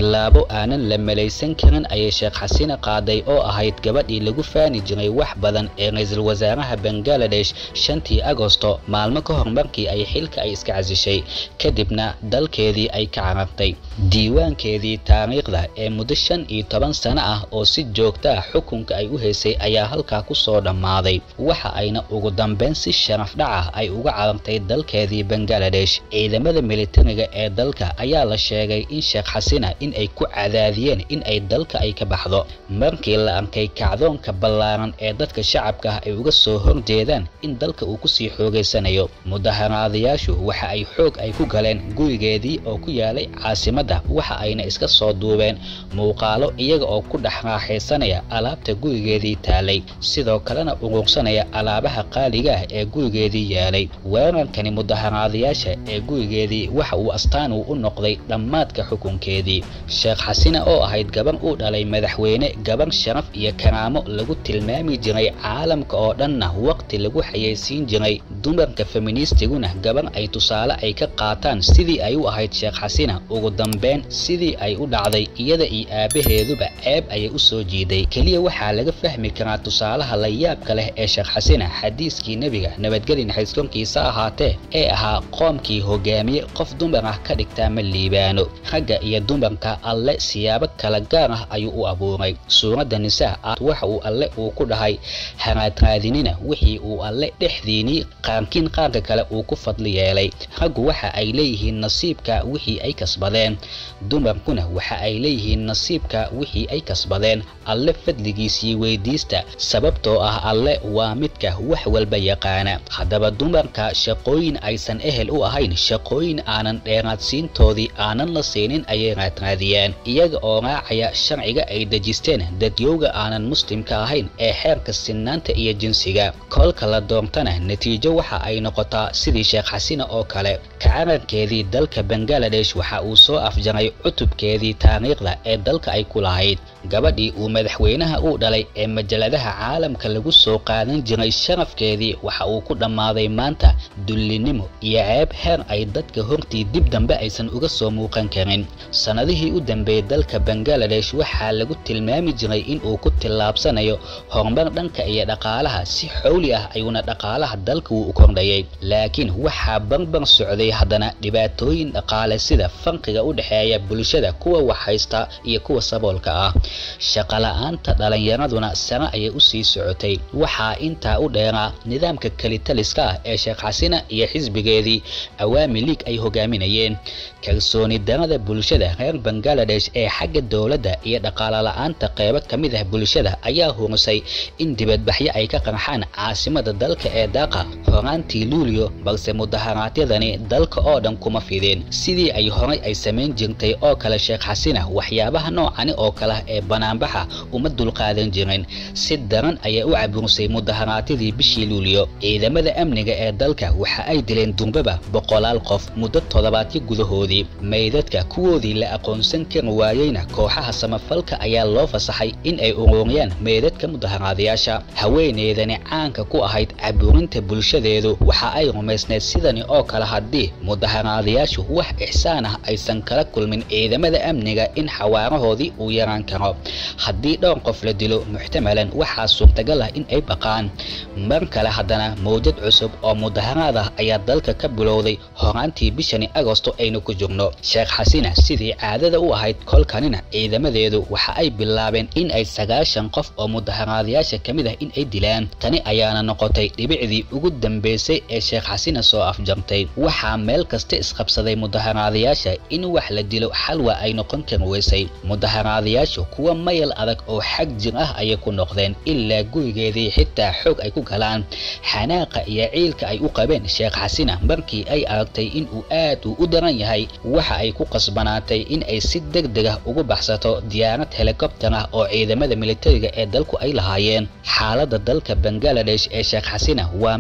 tillaabo aanan la malaysan karin ayay sheekh xasina qaaday oo ahayd gabadhii lagu faani jiray wax badan ee ra-iisul wasaaraha bangaladesh shantii agosto maalmo ka hor markii ay xilka ay iska casishay kadibna dalkeedii ay ka carartay diiwaankeedii taariikhda ee muddo shan iyo toban sano ah oo si joogta ah xukunka ay u haysay ayaa halkaa ku soo dhammaaday waxa ayna ugu dambeyn si sharaf dhac ah ay uga carartay dalkeedii bangaladesh ciidamada militariga ee dalka ayaa la sheegay in sheekh xasina in ay ku cadaadiyeen in ay dalka ay ka baxdo markii la arkay kacdoonka ballaaran ee dadka shacabka ah ay uga soo horjeedaan in dalka uu kusii xoogaysanayo mudaharaadayaashu waxa ay xoog ay ku galeen gurigeedii oo ku yaalay caasimadda waxa ayna iska soo duubeen muuqaalo iyaga oo ku dhex raaxaysanaya alaabta gurigeedii taalay sidoo kalena urursanaya alaabaha qaaliga ah ee gurigeedii yaalay weerarkani mudaharaadayaasha ee gurigeedii waxa uu astaan uu u noqday dhammaadka xukunkeedii sheekh xasina oo ahayd gabar uu dhalay madaxweyne gabar sharaf iyo karaamo lagu tilmaami jiray caalamka oo dhanna waqti lagu xayeysiin jiray dumarka feministiguna gabar ay tusaale ay ka qaataan sidii ay u ahayd sheekh xasina ugu dambeyn sidii ay u dhacday iyada iyo aabaheeduba ceeb ayay u soo jiiday keliya waxaa laga fahmi karaa tusaalaha la yaabka leh ee sheekh xasina xadiiskii nebiga nabadgeli naxariis korkiisa ahaatee ee ahaa qoomkii hogaamiye qof dumar ah ka dhigtaa ma liibaano ragga iyo dumarka alle siyaabo kala gaar ah ayuu u abuuray suuradda nisaa ah waxa uu alle uu ku dhahay haraadраadinina wixii uu alle dhexdiinii qaarkiin qaarka kale uu ku fadli yeelay raggu waxa ay leeyihiin nasiibka wixii ay kasbadeen dumarkuna waxa ay leeyihiin nasiibka wixii ay kasbadeen alle fadligiisii weydiista sababtoo ah alle waa midka wax walba yaqaana haddaba dumarka shaqooyin aysan ehel u ahayn shaqooyin aanan dheeraadsiintoodii aanan la siinin ayay raadraadiyeen iyaga oo raacaya sharciga ay dejisteen dadyowga aanan muslimka ahayn ee xeerka sinaanta iyo jinsiga kolka la doontana natiijo waxa ay noqotaa sidii sheekh xasina oo kale kacararkeedii dalka bangaladesh waxa uu soo afjaray cutubkeedii taariikhda ee dalka ay ku lahayd gabadhii uu madaxweynaha uu dhalay ee majaladaha caalamka lagu soo qaadan jiray sharafkeedii waxa uu ku dhammaaday maanta dullinimo iyo ceeb heer ay dadka hortii dib dambe aysan uga soo muuqan karin sannadihii u dambeeyey dalka bangaladesh waxaa lagu tilmaami jiray in uu ku tillaabsanayo horumar dhanka iyo dhaqaalaha si xowli ah ayuuna dhaqaalaha dalka wuu u kordhayay laakiin waxaa barbar socday haddana dhibaatooyin dhaqaale sida farqiga u dhexeeya bulshada kuwa wax haysta iyo kuwa saboolka ah shaqola'aanta dhalinyaraduna sare ayay u sii socotay waxaa intaa u dheeraa nidaamka kelitaliska ah ee sheekh xasina iyo xisbigeedii awaami liig ay hogaaminayeen kalsooni darada bulshada reer bangaladesh ee xagga dowladda iyo dhaqaale la-aanta qeybo ka mid ah bulshada ayaa hurisay in dibadbaxyo ay ka qarxaan caasimada dalka ee daaqa horaantii luulyo balse mudaharaadyadani dalka oo dhan kuma fideen sidii ay horay ay samayn jirtay oo kale sheekh xasina waxyaabaha noocani oo kale ee banaanbaxa uma dulqaadan jirin si daran ayay u cabursay mudaharaadyadii bishii luulyo ciidamada amniga ee dalka waxa ay dileen durbaba boqolaal qof muddo toddobaadyo gudahoodii meydadka kuwoodii la aqoonsan kari waayeyna kooxaha samafalka ayaa loo fasaxay in ay ururiyaan meydadka mudaharaadayaasha haweeneydani caanka ku ahayd caburinta bulshadeedu waxa ay rumaysneed sidani oo kale haddii mudaharaadayaashu wax ixsaan ah aysan kala kulmin ciidamada amniga in xawaarahoodii uu yaraan karo haddii dhowr qof la dilo muxtamalan waxaa suurtagal ah in ay baqaan mar kale haddana mawjad cusub oo mudaharaad ah ayaa dalka ka bilowday horaantii bishani agosto aynu ku jirno sheekh xasina sidii caadada u ahayd kolkanina ciidamadeedu waxa ay bilaabeen in ay sagaashan qof oo mudaharaadayaasha ka mid ah in ay dilaan tani ayaana noqotay dhibicdii ugu dambeysay ee sheekh xasina soo afjartay waxaa meel kasta isqabsaday mudaharaadayaasha in wax la dilo xalwa ay noqon kari weysay mudaharaadayaashu kuwa mayal adag oo xag jir ah ayay ku noqdeen ilaa gurigeedii xitaa xoog ay ku galaan xanaaqa iyo ciilka ay u qabeen sheekh xasina markii ay aragtay in uu aad uu u daran yahay waxa ay ku qasbanaatay in ay si deg deg ah ugu baxsato diyaarad helikobtar ah oo ciidamada militariga ee dalku ay lahaayeen xaaladda dalka bangaladesh ee sheekh xasina waa mid casha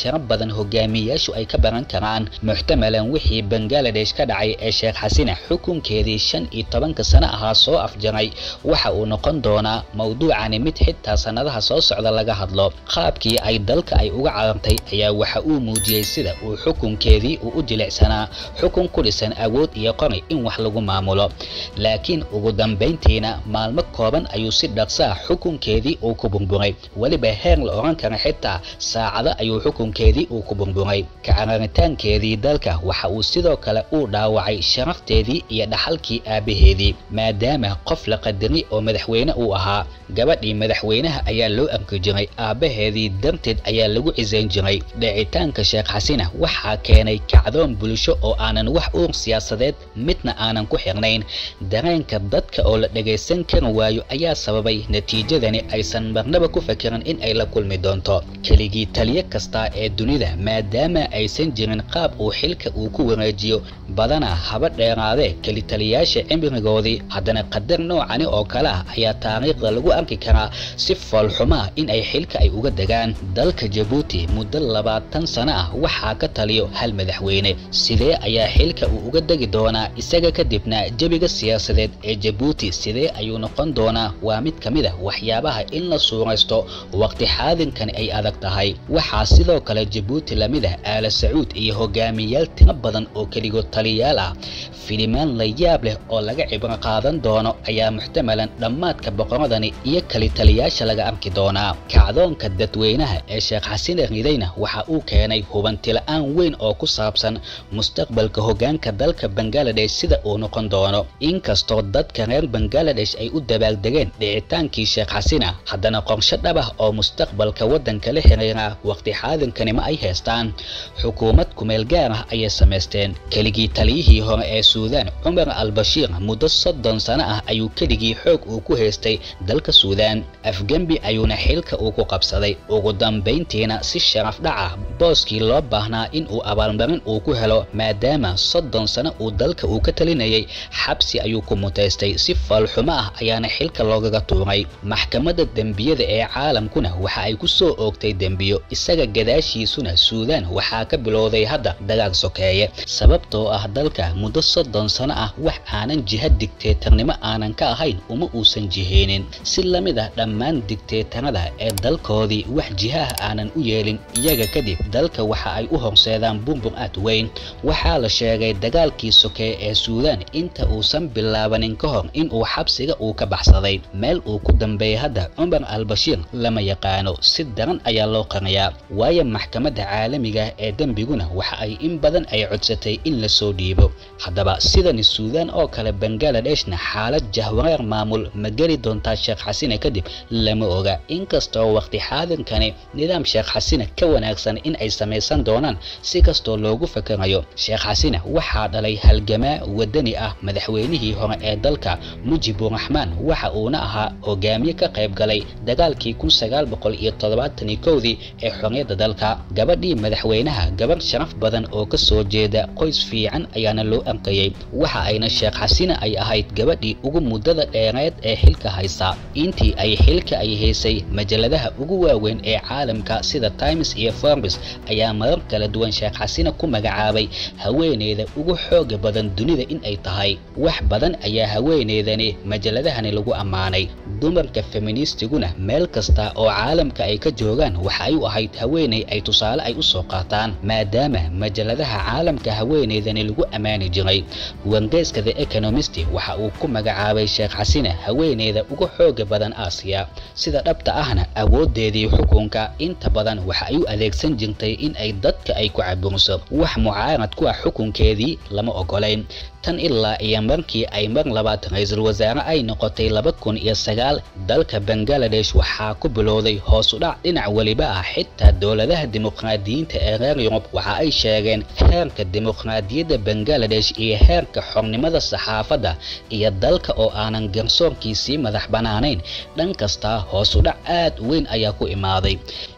casharo badan hogaamiyayaashu ay ka baran karaan muxtamalan wixii bangaladesh ka dhacay ee sheekh xasina xukunkeedii shan iyo tobanka sano ahaa soo afjaray waxa uu noqon doonaa mawduucani mid xitaa sannadaha soo socda laga hadlo qaabkii ay dalka ay uga carartay ayaa waxa uu muujiyey sida uu xukunkeedii uu u jilicsanaa xukun ku dhisan awood iyo qori in wax lagu maamulo laakiin ugu dambayntiina maalmo kooban ayuu si dhaqsaa xukunkeedii uu ku burburay weliba heer la odhan kara xitaa saacado ayuu xukunkeedii uu ku burburay kacararitaankeedii dalka waxa uu sidoo kale uu dhaawacay sharafteedii iyo dhaxalkii aabbaheedii maadaama qof la qadari oo madaxweyne uu ahaa gabadhii madaxweynaha ayaa loo arki jiray aabbaheedii darteed ayaa lagu cisayn jiray dhicitaanka sheekh xasina waxaa keenay kacdoon bulsho oo aanan wax uur siyaasadeed midna aanan ku xirnayn dareenka dadka oo la dhagaysan kari waayo ayaa sababay natiijadani aysan marnaba ku fakirin in ay la kulmi doonto keligii taliyo kasta ee dunida maadaama aysan jirin qaab uu xilka uu ku wareejiyo badana haba dheeraadee kelitaliyaasha cimrigoodii haddana qadar noocani oo kale ah ayaa taariikhda lagu arki karaa si foolxumaa in ay xilka ay uga degaan dalka jabuuti muddo labaatan sano ah waxaa ka taliyo hal madaxweyne sidee ayaa xilka uu uga degi doonaa isaga kadibna jebiga siyaasadeed ee jabuuti sidee ayuu noqon doonaa waa mid ka mid ah waxyaabaha in la suuraysto waqti xaadinkani ay adag tahay waxaa sidoo kale jabuuti lamid ah aala sacuud iyo hogaamiyayaal tiro badan oo keligood taliyayaal ah filimaan la yaab leh oo laga cibro qaadan doono ayaa muxtamalan dhammaadka boqoradani iyo kalitaliyaasha laga arki doonaa kacdoonka dadweynaha ee sheekh xasine ridayna waxa uu keenay hubantila'aan weyn oo ku saabsan mustaqbalka hogaanka dalka bangaladesh sida uu noqon doono inkastoo dadka reer bangaladesh ay u dabaaldegeen dhicitaankii sheekh xasina haddana qorshe dhab ah oo mustaqbalka waddanka la xiriira waqti xaadinkani ma ay haystaan xukuumad kumeel gaar ah ayay samaysteen keligii taliyihii hore ee suudaan cumar al-bashiir muddo soddon sano ah ayuu keligii xoog uu ku haystay dalka suudaan afgembi ayuuna xilka uu ku qabsaday ugu dambayntiina si sharaf dhac ah booskii loo baahnaa in uu abaalmarin uu ku helo maadaama soddon sano uu dalka uu ka talinayay xabsi ayuu ku mutaystay si foolxumo ah ayaana xilka loogaga tuuray maxkamadda dembiyada ee caalamkuna waxa ay ku soo oogtay dembiyo isaga gadaashiisuna suudaan waxaa ka bilowday hadda dagaal sokeeye sababtoo ah dalka muddo soddon sano ah wax aanan jiha digteetarnimo aanan ka ahayn uma uusan jiheenin si la mid ah dhammaan digteetarada ee dalkoodii wax jihaah aanan u yeelin iyaga kadib dalka waxa ay u horseedaan burbur aad weyn waxaa la sheegay dagaalkii sokeeye ee suudaan inta uusan bilaabanin ka hor in uu xabsiga uu ka baxsaday meel uu ku dambeeyay hadda cumar al-bashiir lama yaqaano si daran ayaa loo qariyaa waayo maxkamadda caalamiga ee dembiguna waxa ay in badan ay codsatay in lasoo dhiibo haddaba sidani suudaan oo kale bangaaladeshna xaalad jahwareer maamul ma geli doontaa sheekh xasine kadib lama oga inkastoo waqti xaadinkani nidaam sheekh xasine ka wanaagsan in ay samaysan doonaan si kastoo loogu fakarayo sheekh xasine waxaa dhalay halgamaa wadani ah madaxweynihii hore ee dalka mujiburaxmaan waxa uuna ahaa hogaamiye ka qayb galay dagaalkii kun sagaal boqol iyo toddobaatan iyo kowdii ee xorriyadda dalka gabadhii madaxweynaha gabarh sharaf badan oo ka soo jeeda qoys fiican ayaana loo arkayay waxa ayna sheekh xasine ay ahayd gabadhii ugu muddada dheereed ee xilka haysa intii ay xilka ay haysay majaladaha ugu waaweyn ee caalamka sida times iyo forbes ayaa marar kala duwan sheekh xasine ku magacaabay haweeneyda ugu xooga badan dunida in ay tahay wax badan ayaa haweeneydani majaladahani lagu ammaanay dumarka feministiguna meel kasta oo caalamka ay ka joogaan waxa ay u ahayd haweeney ay tusaale ay u soo qaataan maadaama majaladaha caalamka haweeneydani lagu ammaani jiray wargeyska the economist waxa uu ku magacaabay sheekh xasine haweeneyda ugu xooga badan aasiya sida dhabta ahna awoodeedii xukunka inta badan waxa ay u adeegsan jirtay in ay dadka ay ku caburiso wax mucaarad ku ah xukunkeedii lama ogolayn tan ilaa iyo markii ay mar labaad ra-iisul wasaare ay noqotay laba kun iyo sagaal dalka bangaladesh waxaa ku bilowday hoos u dhac dhinac weliba ah xitaa dowladaha dimuqraadiyiinta ee reer yurub waxa ay sheegeen heerka dimuqraadiyadda bangaladesh iyo heerka xornimada saxaafadda iyo dalka oo aanan garsoorkiisii madax bannaanayn dhan kasta hoos u dhac aad weyn ayaa ku imaaday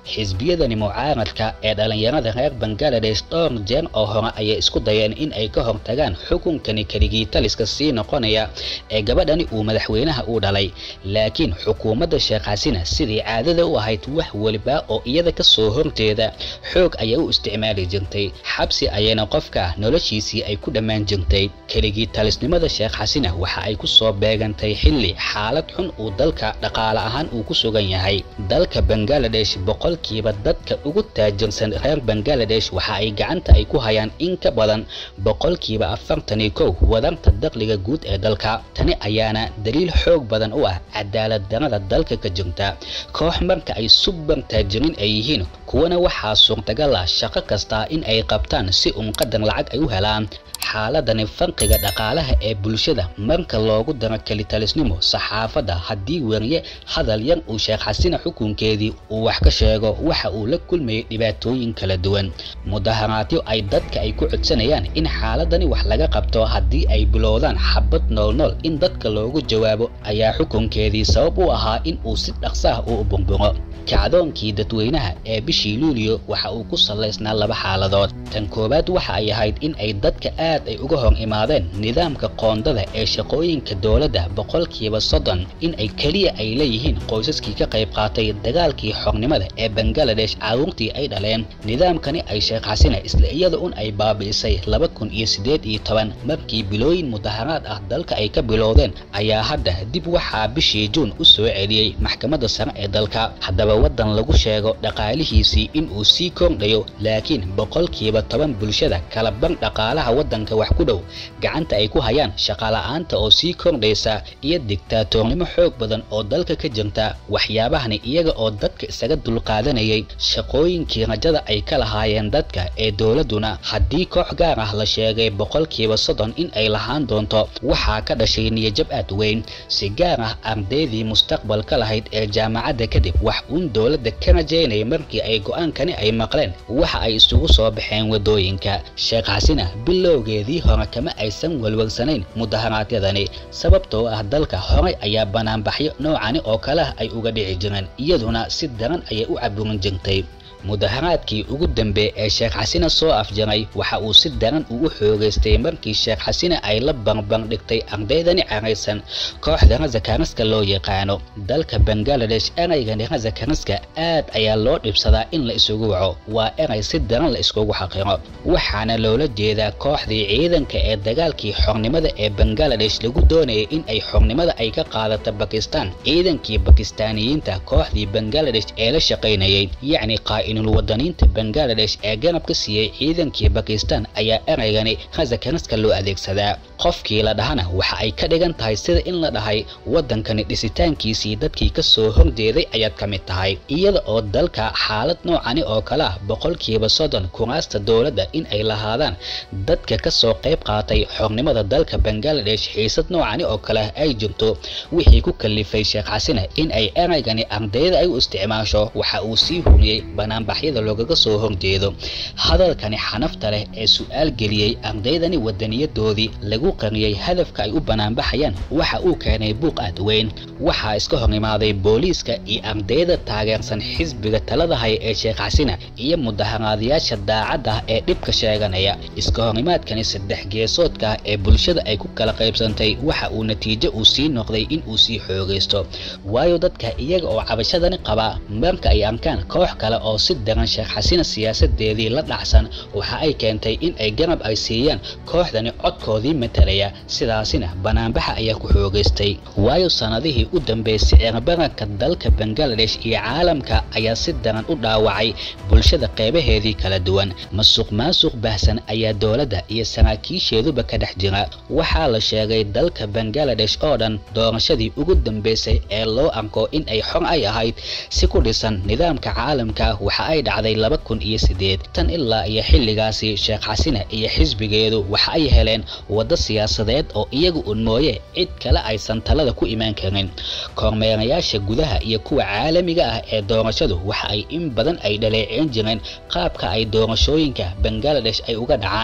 xisbiyadani mucaaradka ee dhalinyarada reer bangaladesh dhowr jeer oo hore ayay isku dayeen in ay ka hortagaan xukunkani keligii taliska sii noqonaya ee gabadhani uu madaxweynaha u dhalay laakiin xukuumadda sheekh xasina sidii caadada u ahayd wax weliba oo iyada ka soo horjeeda xoog ayay u isticmaali jirtay xabsi ayayna qofka noloshiisii ay ku dhammaan jirtay keligii talisnimada sheekh xasina waxa ay ku soo beegantay xilli xaalad xun uu dalka dhaqaale ahaan uu ku sugan yahay dalka bangaladesh boqolkiiba dadka ugu taajirsan reer bangaladesh waxa ay gacanta ay ku hayaan in ka badan boqolkiiba afartan iyo kow wadarta dakhliga guud ee dalka tani ayaana daliil xoog badan u ah cadaalad darada dalka ka jirta koox marka ay subar taajiriin ay yihiin kuwana waxaa suurtagal ah shaqo kasta in ay qabtaan si un qadar lacag ay u helaan xaaladani farqiga dhaqaalaha ee bulshada marka loogu daro kelitalisnimo saxaafadda haddii weriye hadal yar uu sheekh xasina xukunkeedii uu wax ka sheego waxa uu la kulmayay dhibaatooyin kala duwan mudaharaadyo ay dadka ay ku codsanayaan in xaaladani wax laga qabto haddii ay bilowdaan xabad noolnool in dadka loogu jawaabo ayaa xukunkeedii sabab u ahaa in uu si dhaqsaah u burburo kacdoonkii dadweynaha ee bishii luuliyo waxa uu ku salaysnaa laba xaaladood tan koowaad waxa ay ahayd in ay dadka aad ay uga hor imaadeen nidaamka qoondada ee shaqooyinka dowladda boqolkiiba soddon in ay keliya ay leeyihiin qoysaskii ka qayb qaatay dagaalkii xornimada ee bangaladesh caruurtii ay dhaleen nidaamkani ay sheekh xasina isla iyada un ay baabi'isay laba kun iyo siddeed iyo toban markii bilooyin mudaharaad ah dalka ay ka bilowdeen ayaa hadda dib waxaa bishii juun u soo celiyey maxkamadda sare ee dalka haddaba waddan lagu sheego dhaqaalihiisii in uu sii kordhayo laakiin boqolkiiba toban bulshada kala bar dhaqaalaha waddanka wax ku dhow gacanta ay ku hayaan shaqala'aanta oo sii kordhaysa iyo digtaatoornimo xoog badan oo dalka ka jirta waxyaabahani iyaga oo dadka isaga dulqaadanayay shaqooyinkii rajada ay ka lahaayeen dadka ee dowladduna haddii koox gaar ah la sheegay boqolkiiba soddon in ay lahaan doonto waxaa ka dhashay niyajab aad weyn si gaar ah ardaydii mustaqbalka lahayd ee jaamacadda kadib wax uun dowladda ka rajaynaya markii ay go'aankani ay maqleen waxa ay isugu soo baxeen waddooyinka sheekh xasina bilowgeedii hore kama aysan walwarsanayn mudaharaadyadani sababtoo ah dalka horay ayaa banaanbaxyo noocani oo kale ah ay uga dhici jireen iyaduna si daran ayay u caburin jirtay mudaharaadkii ugu dambe ee sheekh xasina soo afjaray waxa uu si daran ugu xoogaystay markii sheekh xasina ay la barbardhigtay ardaydani caraysan kooxda razakariska loo yaqaano dalka bangaladesh eraygani razakariska aad ayaa loo dhibsadaa in la isugu waco waa eray si daran la iskugu xaqiro waxaana loola jeedaa kooxdii ciidanka ee dagaalkii xornimada ee bangaladesh lagu doonayay in ay xornimada ay ka qaadato bakistan ciidankii bakistaaniyiinta kooxdii bangaladesh ee la shaqaynayay yacni qaa'inul wadaniinta bangaladesh ee garab ka siiyey ciidankii bakistan ayaa eraygani razakariska loo adeegsadaa qofkii la dhahana waxa ay ka dhigan tahay sida in la dhahay waddankani dhisitaankiisii dadkii ka soo horjeeday ayaad ka mid tahay iyada oo dalka xaalad noocani oo kale ah boqolkiiba soddon kuraasta dowladda in ay lahaadaan dadka ka soo qayb qaatay xornimada dalka bangaladesh xiisad noocani oo kale ah ay jirto wixii ku kalifay sheekh xasina in ay eraygani ardayda ay u isticmaasho waxa uu sii huriyey banaanbaxyada loogaga soo horjeedo hadalkani xanafta leh ee su'aal geliyey ardaydani wadaniyadoodii lagu qariyey hadafka ay u banaanbaxayaan waxa uu keenay buuq aad weyn waxaa iska hor imaaday booliiska iyo ardayda taageersan xisbiga talada haya ee sheekh xasina iyo mudaharaadayaasha daacadda ah ee dhibka sheeganaya iska horimaadkani saddex geesoodka ah ee bulshada ay ku kala qaybsantay waxa uu natiijo uu sii noqday in uu sii xoogaysto waayo dadka iyaga oo cabashadani qaba marka ay arkaan koox kale oo si daran sheekh xasina siyaasadeedii la dhacsan waxa ay keentay in ay garab ay siiyaan kooxdani codkoodii matalaya sidaasina banaanbaxa ayaa ku xoogaystay waayo sanadihii u dambeysay cirbaranka dalka bangaladesh iyo caalamka ayaa si daran u dhaawacay bulshada qeybaheedii kala duwan masuq maasuq baahsan ayaa dowladda iyo saraakiisheeduba ka dhex jira waxaa la sheegay dalka bangaladesh oo dhan doorashadii ugu dambeysay ee loo arko in ay xor ay ahayd si ku dhisan nidaamka caalamka waxa ay dhacday laba kun iyo sideed tan ilaa iyo xilligaasi sheekh xasina iyo xisbigeedu waxa ay heleen waddo siyaasadeed oo iyagu un mooye cid kale aysan talada ku imaan karin kormeerayaasha gudaha iyo kuwa caalamiga ah ee doorashadu waxa ay in badan ay dhaleeceyn jireen qaabka ay doorashooyinka bangaladesh ay uga dhacaan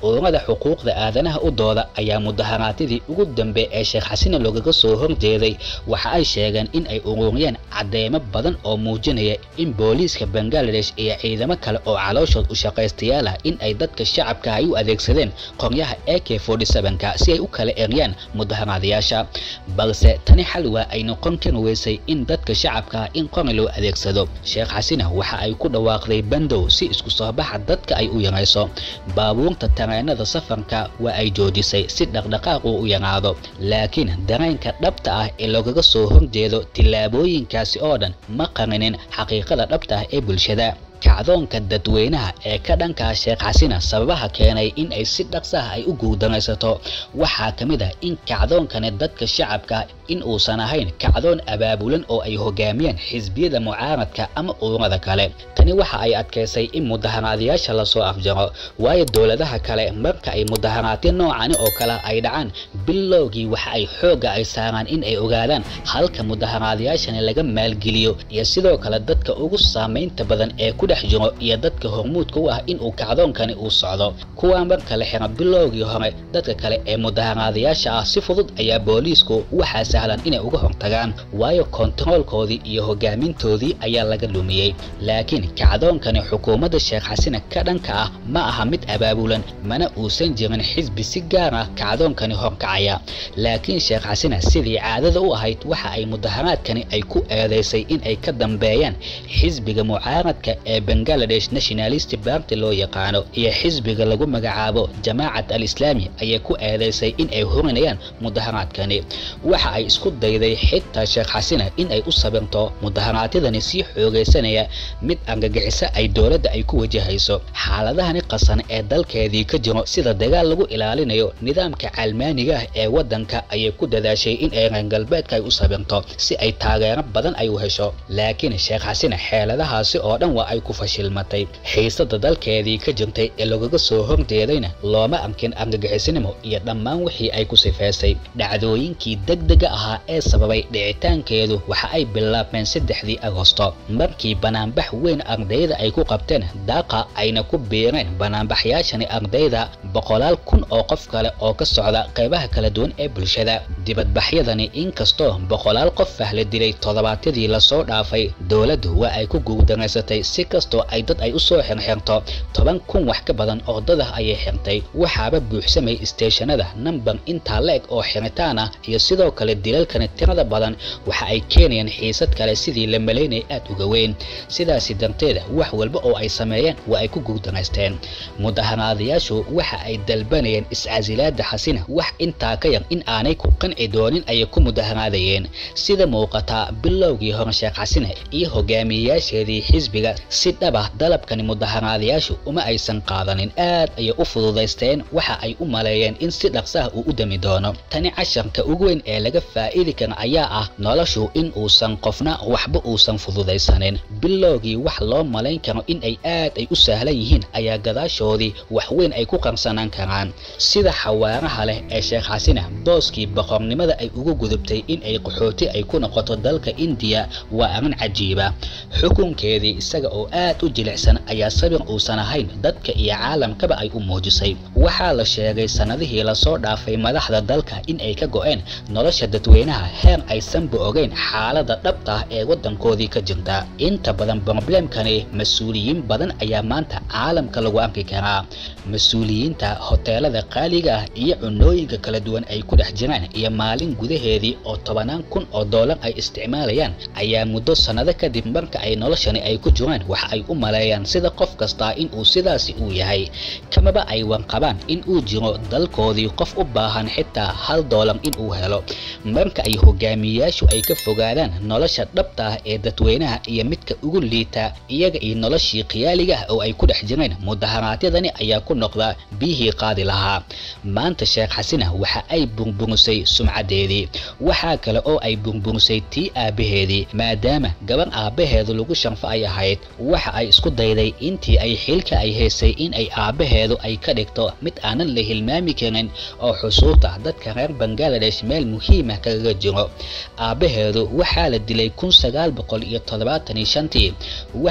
ururada xuquuqda aadanaha u dooda ayaa mudaharaadyadii ugu dambe ee sheekh xasina loogaga soo horjeeday waxa ay sheegeen in ay ururiyeen cadeymo badan oo muujinaya in booliiska bangaladesh iyo ciidamo kale oo calooshood u shaqaystayaal ah in ay dadka shacabka ay u adeegsadeen qoryaha a k ka si ay u kala eryaan mudaharaadayaasha balse tani xal waa ay noqon kari weysay in dadka shacabka ah in qori loo adeegsado sheekh xasina waxa ay ku dhawaaqday bandow si isku soo baxa dadka ay u yarayso baabuurta tareenada safarka waa ay joojisay si dhaqdhaqaaq uu u yaraado laakiin dareenka dhabta ah ee loogaga soo horjeedo tillaabooyinkaasi oo dhan ma qarinin xaqiiqada dhabta ah ee bulshada kacdoonka dadweynaha ee ka dhankaa sheekh xasina sababaha keenay in ay si dhaqsaha ay u guuldaraysato waxaa ka mid ah in kacdoonkani dadka shacabka in uusan ahayn kacdoon abaabulan oo ay hogaamiyeen xisbiyada mucaaradka ama ururada kale tani waxa ay adkaysay in mudaharaadayaasha lasoo afjaro waayo dowladaha kale marka ay mudaharaadyo noocani oo kale ay dhacaan bilowgii waxa ay xoogga ay saaraan in ay ogaadaan halka mudaharaadayaashani laga maalgeliyo iyo sidoo kale dadka ugu saamaynta badan ee ku dhex jiro iyo dadka hormuudka u ah inuu kacdoonkani uu socdo kuwaa marka la xira bilowgii hore dadka kale ee mudaharaadayaasha ah si fudud ayaa booliisku waxaa sahlan inay uga hortagaan waayo kontaroolkoodii iyo hogaamintoodii ayaa laga lumiyey laakiin kacdoonkani xukuumadda sheekh xasina ka dhanka ah ma aha mid abaabulan mana uusan jirin xisbi si gaar ah kacdoonkani horkacaya laakiin sheekh xasina sidii caadada u ahayd waxa ay mudaharaadkani ay ku eedeysay in ay ka dambeeyaan xisbiga mucaaradka ee bangaladesh nationalist party loo yaqaano iyo xisbiga lagu magacaabo jamaacat al-islaami ayay ku eedeysay in ay horinayaan mudaharaadkani waxa ay isku dayday xitaa sheekh xasina in ay u sabirto mudaharaadyadani sii xoogaysanaya mid argagixiso ay dowladda ay ku wajahayso xaaladahani qasan ee dalkeedii ka jiro sida dagaal lagu ilaalinayo nidaamka calmaaniga ah ee waddanka ayay ku dadaashay in ay reer galbeedka ay u sabirto si ay taageero badan ay u hesho laakiin sheekh xasina xeeladahaasi oo dhan waa ay ku fashilmatay xiisada dalkeedii ka jirtay ee lagaga soo horjeedayna looma arkin argagixisinimo iyo dhammaan wixii ay ku sifeysay dhacdooyinkii degdega ahaa ee sababay dhicitaankeedu waxa ay bilaabmeen saddexdii agosto markii banaanbax weyn ardayda ay ku qabteen daaqa ayna ku biireen banaanbaxyaashani ardayda boqolaal kun oo qof kale oo ka socda qaybaha kala duwan ee bulshada dibadbaxyadani inkastoo boqolaal qof ah la dilay toddobaadyadii lasoo dhaafay dowladdu waa ay ku guuldaraysatay si kastoo ay dad ay u soo xirxirto toban kun wax ka badan oo dad ah ayay xirtay waxaaba buuxsamay isteeshanada nambar intaa la-eg oo xiritaan ah iyo sidoo kale dilalkani tirada badan waxa ay keenayaan xiisad kale sidii la malaynaya aad uga weyn sidaasi darteeda wax walba oo ay sameeyeen waa ay ku guuldaraysteen mudaharaadayaashu waxa ay dalbanayeen iscasilaada xasina wax intaa ka yar in aanay ku qanci doonin ayay ku mudaharaadayeen sida muuqataa bilowgii hore sheekh xasina iyo hogaamiyeyaasheedii xisbiga si dhaba dalabkani mudaharaadayaashu uma aysan qaadanin aad ayay u fududaysteen waxa ay u maleeyeen in si dhaqsaha uu u dami doono tani casharka ugu weyn ee laga faa'idi kara ayaa ah noloshu in uusan qofna waxba uusan fududaysanin bilowgii wax loo malayn karo in ay aad ay u sahlan yihiin ayaa gadaashoodii wax weyn ay ku qarsanaan karaan sida xawaaraha leh ee sheekh xasina booskii boqornimada ay ugu gudubtay in ay qaxooti ay ku noqoto dalka indiya waa arrin cajiiba xukunkeedii isaga oo aad u jilicsan ayaa sabir uusan ahayn dadka iyo caalamkaba ay u muujisay waxaa la sheegay sannadihii lasoo dhaafay madaxda dalka in ay ka go'een nolosha dadweynaha heer aysanba ogeyn xaalada dhabta ah ee waddankoodii ka jirta inta badan broblemkani mas-uuliyiin badan ayaa maanta caalamka lagu arki karaa mas-uuliyiinta hoteelada qaaliga ah iyo cunooyinka kala duwan ay ku dhex jiraan iyo maalin gudaheedii oo tobanaan kun oo doolar ay isticmaalayaan ayaa muddo sannado kadib marka ay noloshani ay ku jiraan waxa ay u maleeyaan sida qof kastaa in uu sidaasi uu yahay kamaba ay wanqabaan in uu jiro dalkoodii qof u baahan xitaa hal doolar in uu helo marka ay hogaamiyeyaashu ay ka fogaadaan nolosha dhabta ah ee dadweynaha iyo midka ugu liita iyaga iyo noloshii khiyaaliga ah oo ay ku dhex jireen mudaharaadyadani ayaa ku noqda biyihii qaadi lahaa maanta sheekh xasina waxa ay burburisay sumcadeedii waxaa kale oo ay burburisay tii aabbaheedii maadaama gabar aabbaheedu lagu shanfo ay ahayd waxa ay isku dayday intii ay xilka ay haysay in ay aabbaheedu ay ka dhigto mid aanan la hilmaami karin oo xusuusta dadka reer bangaladesh meel muhiima kaga jiro aabbaheedu waxaa la dilay kun sagaal boqol iyo toddobaatan iyo shantii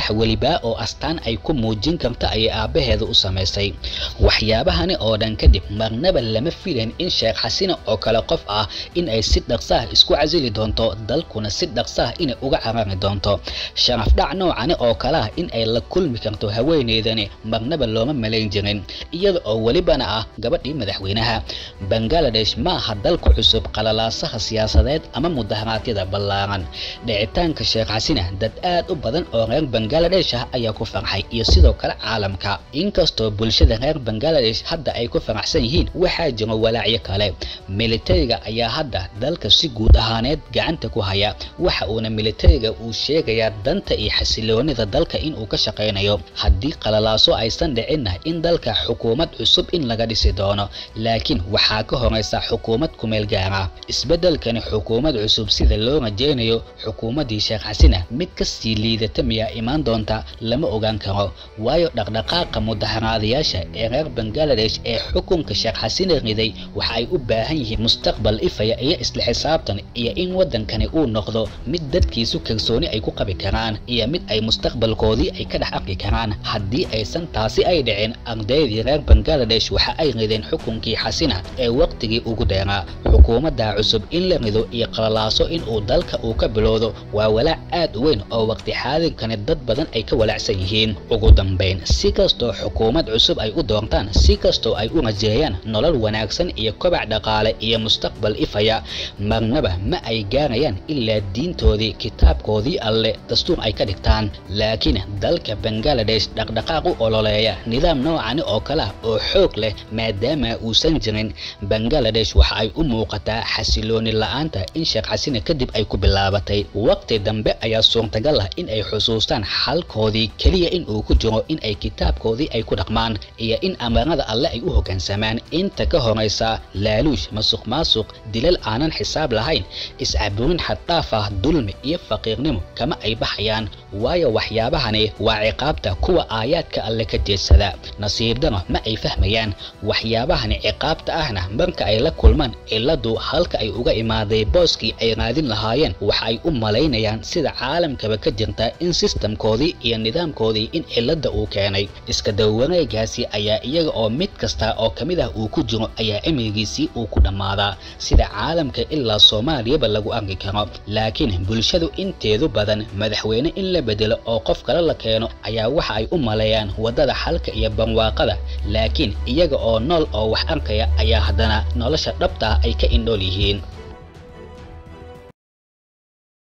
wax weliba oo astaan ay ku muujin karta ayay aabbaheeda u samaysay waxyaabahani oo dhan kadib marnaba lama filayn in sheekh xasina oo kale qof ah in ay si dhaqsaah isku casili doonto dalkuna si dhaqsaah inay uga carari doonto sharaf dhac noocani oo kale ah in ay la kulmi karto haweeneydani marnaba looma malayn jirin iyada oo welibana ah gabadhii madaxweynaha bangaladesh ma aha dalka cusub qalalaasaha siyaasadeed ama mudaharaadyada ballaaran dhicitaanka sheekh xasina dad aad u badan oo reer bangaladesh ah ayaa ku farxay iyo sidoo kale caalamka inkastoo bulshada reer bangaladesh hadda ay ku faraxsan yihiin waxaa jira walaacyo kale militariga ayaa hadda dalka si guud ahaaneed gacanta ku haya waxa uuna militariga uu sheegayaa danta iyo xasiloonida dalka inuu ka shaqaynayo haddii qalalaaso aysan dhicinna in dalka xukuumad cusub in laga dhisi doono laakiin waxaa ka horeysa xukuumad kumeel gaara isbeddelkani xukuumad cusub sida loo rajaynayo xukuumaddii sheekh xasina mid kasii liidata miyaa imaan doonta lama ogaan karo waayo dhaqdhaqaaqa mudaharaadayaasha ee reer bangaladesh ee xukunka sheekh xasina riday waxa ay u baahan yihiin mustaqbal ifaya iyo isla xisaabtan iyo in waddankani uu noqdo mid dadkiisu kalsooni ay ku qabi karaan iyo mid ay mustaqbalkoodii ay ka dhex arki karaan haddii aysan taasi ay dhicin ardaydii reer bangaladesh waxa ay rideen xukunkii xasina ee waqtigii ugu dheeraa xukuumadda cusub in la rido iyo qalalaaso in uu dalka uu ka bilowdo waa walaac aad u weyn oo waqti xaadirkani dad badan ay ka walaacsan yihiin ugu dambayn si kastoo xukuumad cusub ay u doortaan si kastoo ay u rajeeyaan nolol wanaagsan iyo kobac dhaqaale iyo mustaqbal ifaya marnaba ma ay gaarayaan ilaa diintoodii kitaabkoodii alle dastuur ay ka dhigtaan laakiin dalka bangaladesh dhaqdhaqaaq u ololeeya nidaam noocani oo kale ah oo xoog leh maadaama uusan jirin bangaladesh waxa ay u muuqataa xasilooni la-aanta in sheekh xasina kadib ay ku bilaabatay waqti dambe ayaa suurtagal ah in ay xusuustaan xalkoodii keliya in uu ku jiro in ay kitaabkoodii ay ku dhaqmaan iyo in amarada alle ay u hoggaansamaan inta ka horaysa laaluush masuq maasuq dilal aanan xisaab lahayn iscaburin xaddhaaf ah dulmi iyo faqiirnimo kama ay baxayaan waayo waxyaabahani waa ciqaabta kuwa aayaadka alle ka jeedsada nasiibdana ma ay fahmayaan waxyaabahani ciqaabta ahna marka ay la kulmaan ciladu halka ay uga imaaday booskii ay raadin lahaayeen waxa ay u malaynayaan sida caalamkaba ka jirta in sistamkoodii iyo nidaamkoodii in cilada uu keenay iska dawareegaasi ayaa iyaga oo mid kasta oo ka mid ah uu ku jiro ayaa cimrigiisii uu ku dhammaadaa sida caalamka ilaa soomaaliyaba lagu arki karo laakiin bulshadu inteedu badan madaxweyne in la bedelo oo qof kale la keeno ayaa waxa ay u maleeyaan waddada xalka iyo barwaaqada laakiin iyaga oo nool oo wax arkaya ayaa haddana nolosha dhabta ah ay ka indhool yihiin